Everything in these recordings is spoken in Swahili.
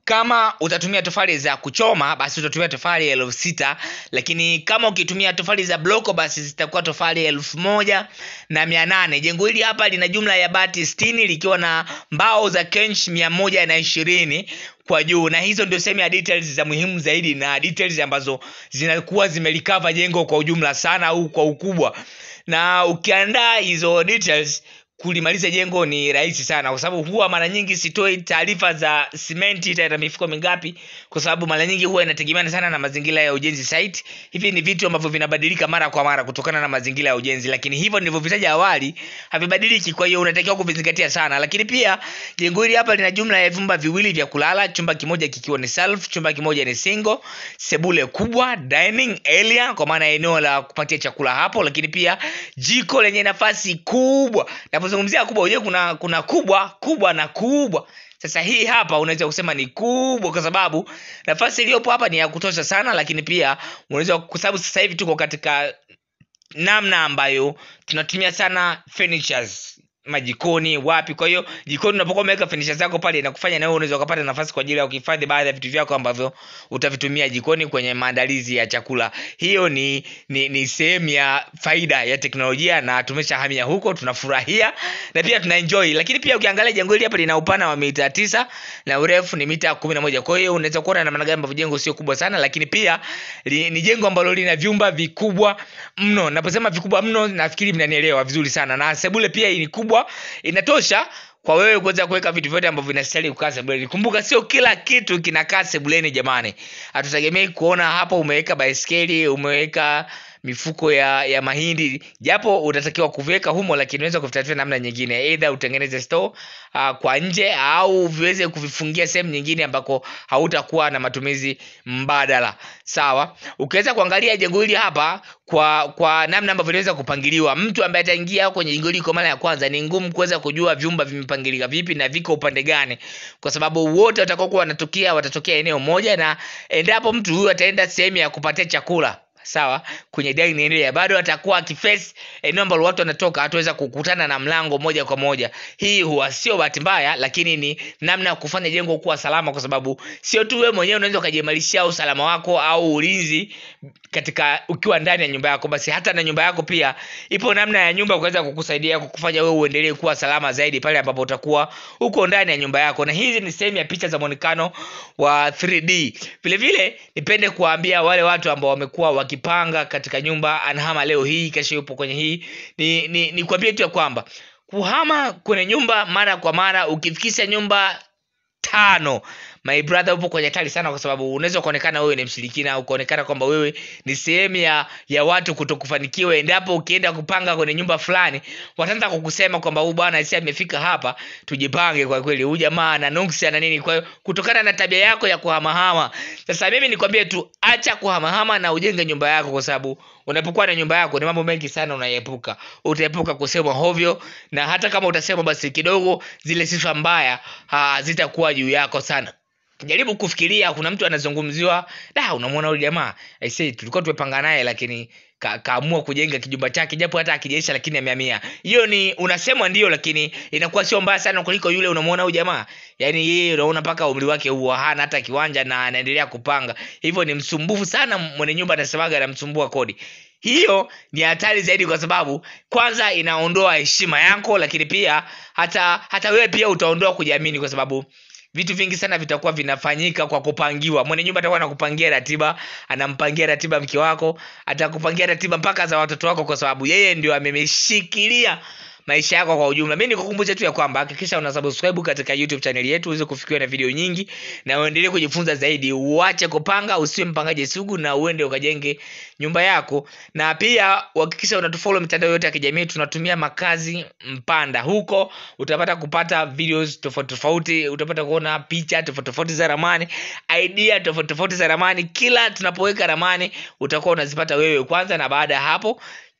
kama utatumia tofali za kuchoma basi utatumia tofali elfu sita lakini kama ukitumia tofali za bloko basi zitakuwa tofali elfu moja na mia nane jengo hili hapa lina jumla ya bati stini likiwa na mbao za kench mia moja na ishirini kwa juu na hizo ndio sehemu ya details za muhimu zaidi na details ambazo zinakuwa zimelikava jengo kwa ujumla sana au kwa ukubwa na ukiandaa hizo details kulimaliza jengo ni rahisi sana kwa sababu huwa mara nyingi sitoi taarifa za simenti itaenda mifuko mingapi kwa sababu mara nyingi huwa inategemeana sana na mazingira ya ujenzi site hivi ni vitu ambavyo vinabadilika mara kwa mara kutokana na mazingira ya ujenzi lakini hivyo nilivyovitaja awali havibadiliki kwa hiyo unatakiwa kuvizingatia sana lakini pia jengo hili hapa lina jumla ya vyumba viwili vya kulala chumba kimoja kikiwa ni self chumba kimoja ni single sebule kubwa dining area kwa maana ya eneo la kupatia chakula hapo lakini pia jiko lenye nafasi kubwa napozungumzia kubwa unajua kuna kuna kubwa kubwa na kubwa sasa hii hapa unaweza kusema ni kubwa kwa sababu nafasi iliyopo hapa ni ya kutosha sana lakini pia unaweza kwa sababu sasa hivi tuko katika namna ambayo tunatumia sana furnitures majikoni wapi kwa hiyo jikoni unapokuwa umeweka furniture zako pale inakufanya nawe unaweza ukapata nafasi kwa ajili ya kuhifadhi baadhi ya vitu vyako ambavyo utavitumia jikoni kwenye maandalizi ya chakula hiyo ni ni, ni sehemu ya faida ya teknolojia na tumeshahamia huko tunafurahia na pia tunaenjoy lakini pia ukiangalia jengo hili hapa lina upana wa mita tisa na urefu ni mita kumi na moja kwa hiyo unaweza kuona namna gani ambavyo jengo sio kubwa sana lakini pia li, ni jengo ambalo lina vyumba vikubwa mno naposema vikubwa mno nafikiri mnanielewa vizuri sana na sebule pia ni kubwa inatosha kwa wewe kuweza kuweka vitu vyote ambavyo vinastahili kukaa sebuleni kumbuka sio kila kitu kinakaa sebuleni jamani hatutegemei kuona hapo umeweka baiskeli umeweka mifuko ya ya mahindi japo utatakiwa kuviweka humo lakini unaweza kuvitafuta namna nyingine eidha utengeneze store uh, kwa nje au viweze kuvifungia sehemu nyingine ambako hautakuwa na matumizi mbadala sawa ukiweza kuangalia jengo hili hapa kwa kwa namna ambavyo inaweza kupangiliwa mtu ambaye ataingia kwenye jengo hili kwa mara ya kwanza ni ngumu kuweza kujua vyumba vimepangilika vipi na viko upande gani kwa sababu wote watakaokuwa wanatokea watatokea eneo moja na endapo mtu huyu ataenda sehemu ya kupatia chakula sawa kwenye dining area bado atakuwa akiface eneo ambalo watu wanatoka hataweza kukutana na mlango moja kwa moja hii huwa sio bahati mbaya lakini ni namna ya kufanya jengo kuwa salama kwa sababu sio tu wewe mwenyewe unaweza ukajiimarishia usalama wako au ulinzi katika ukiwa ndani ya nyumba yako basi hata na nyumba yako pia ipo namna ya nyumba kuweza kukusaidia kukufanya wewe uendelee kuwa salama zaidi pale ambapo utakuwa uko ndani ya nyumba yako na hizi ni sehemu ya picha za mwonekano wa 3d vile vile nipende kuwaambia wale watu ambao wamekuwa wakipanga katika nyumba anahama leo hii kesho yupo kwenye hii ni, ni, ni kuambie tu ya kwamba kuhama kwenye nyumba mara kwa mara ukifikisha nyumba tano my brother upo kwenye hatari sana kwa sababu unaweza ukaonekana wewe ni mshirikina au ukaonekana kwamba wewe ni sehemu ya ya watu kutokufanikiwa endapo ukienda kupanga kwenye nyumba fulani wataanza kukusema kwamba huyu bwana si amefika hapa tujipange kwa kweli huyu jamaa ana nuksi ana nini kwa hiyo kutokana na tabia yako ya kuhamahama sasa mimi nikwambie tu acha kuhamahama na ujenge nyumba yako kwa sababu unapokuwa na nyumba yako ni mambo mengi sana unaepuka utaepuka kusema hovyo na hata kama utasema basi kidogo zile sifa mbaya zitakuwa juu yako sana jaribu kufikiria kuna mtu anazungumziwa da unamwona huyu jamaa aisee tulikuwa tumepanga naye lakini ka, kaamua kujenga kijumba chake japo hata akijaisha lakini amehamia hiyo ni unasemwa ndio lakini inakuwa sio mbaya sana kuliko yule unamwona huyu jamaa yaani yeye unaona mpaka umri wake huo hana hata kiwanja na anaendelea kupanga hivyo ni msumbufu sana mwenye nyumba anasemaga anamsumbua kodi hiyo ni hatari zaidi kwa sababu kwanza inaondoa heshima yako lakini pia hata hata wewe pia utaondoa kujiamini kwa sababu vitu vingi sana vitakuwa vinafanyika kwa kupangiwa mwenye nyumba atakuwa anakupangia ratiba anampangia ratiba mke wako atakupangia ratiba mpaka za watoto wako kwa sababu yeye ndio amemeshikilia maisha yako kwa ujumla mi nikukumbusha tu ya kwamba hakikisha una subscribe katika youtube channel yetu uweze kufikiwa na video nyingi na uendelee kujifunza zaidi uache kupanga usiwe mpangaji sugu na uende ukajenge nyumba yako na pia uhakikisha unatufollow mitandao yote ya kijamii tunatumia makazi mpanda huko utapata kupata videos tofauti tofauti utapata kuona picha tofauti tofauti za ramani idea tofauti tofauti za ramani kila tunapoweka ramani utakuwa unazipata wewe kwanza na baada ya hapo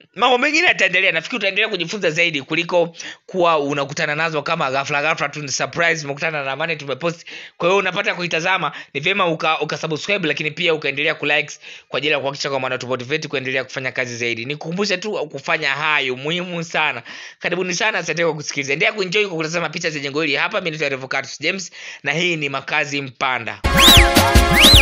mambo mengine yataendelea nafikiri utaendelea kujifunza zaidi kuliko kuwa unakutana nazo kama ghafla ghafla tu ni surprise umekutana na mane tumepost kwa hiyo unapata kuitazama ni vyema uka, uka subscribe lakini pia ukaendelea kulikes kwa ajili ya kuhakikisha kwamba natumotivate kuendelea kufanya kazi zaidi nikukumbushe tu kufanya hayo muhimu sana karibuni sana asante kwa kusikiliza endelea kuenjoy kwa kutazama picha za jengo hili hapa mimi naitwa Revocatus James na hii ni makazi mpanda